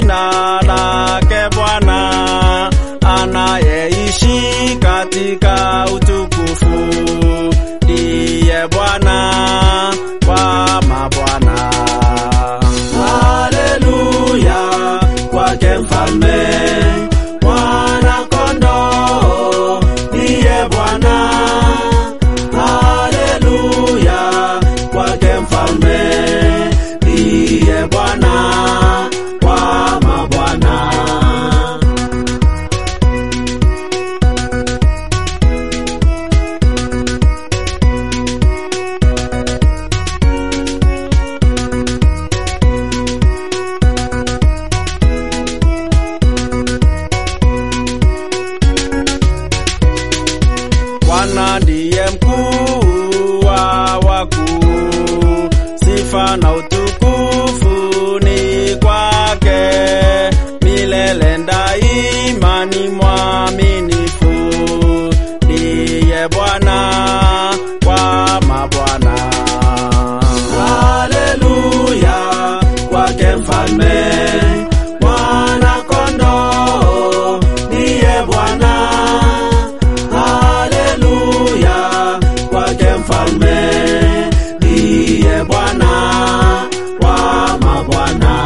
jina lake Bwana anayeishi katika utukufu, ndiye Bwana wa mabwana. Haleluya kwake mfalme mwana kondoo ndiye Bwana. Haleluya kwake mfalme ndiye Bwana wa mabwana. Bwana ndiye mkuu wa wakuu, sifa na utukufu ni kwake milele daima, ni mwaminifu, ndiye Bwana wa mabwana. Haleluya kwake mfalme mwana kondoo ndiye Bwana. Haleluya kwake mfalme ndiye Bwana wa mabwana.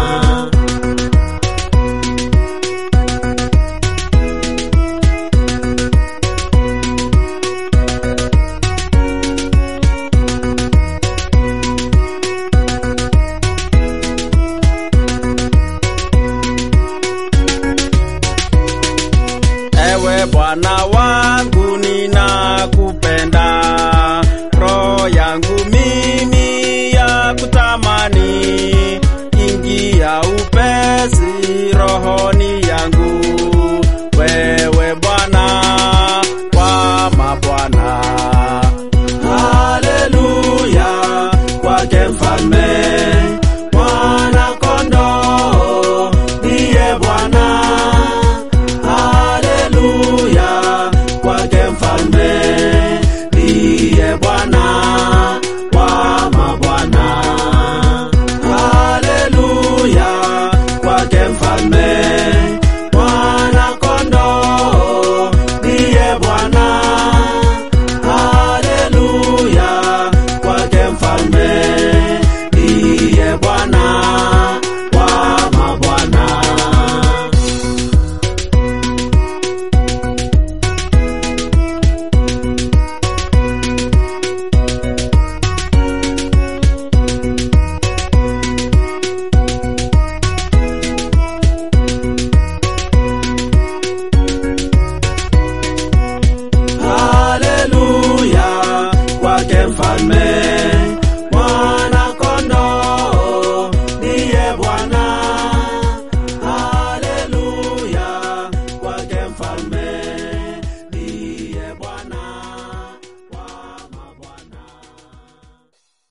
Ewe Bwana wangu ninakupenda, roho yangu mimi ya kutamani, ingia upesi rohoni yangu we